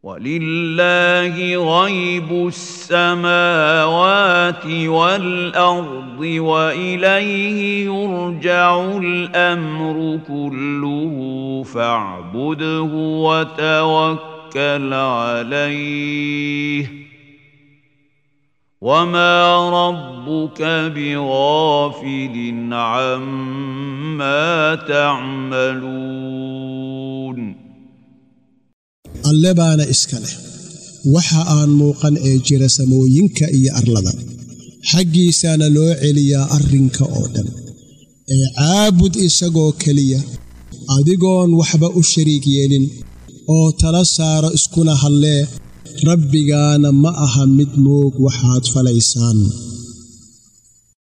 ولله غيب السماوات والارض واليه يرجع الامر كله فاعبده وتوكل عليه وما ربك بغافل عما تعملون alle baana iska leh waxa aan muuqan ee jira samooyinka iyo arlada xaggiisaana loo celiyaa arrinka oo dhan ee caabud isagoo keliya adigoon waxba u shariig yeelin oo tala saaro iskuna hadlee rabbigaana ma aha mid moog waxaad falaysaan